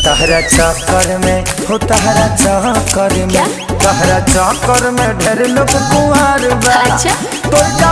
तहरा चक्कर में हो तहरा चक्कर क्या? में तहरा चक्कर में ढेर लोग कुंवार बा अच्छा। तोर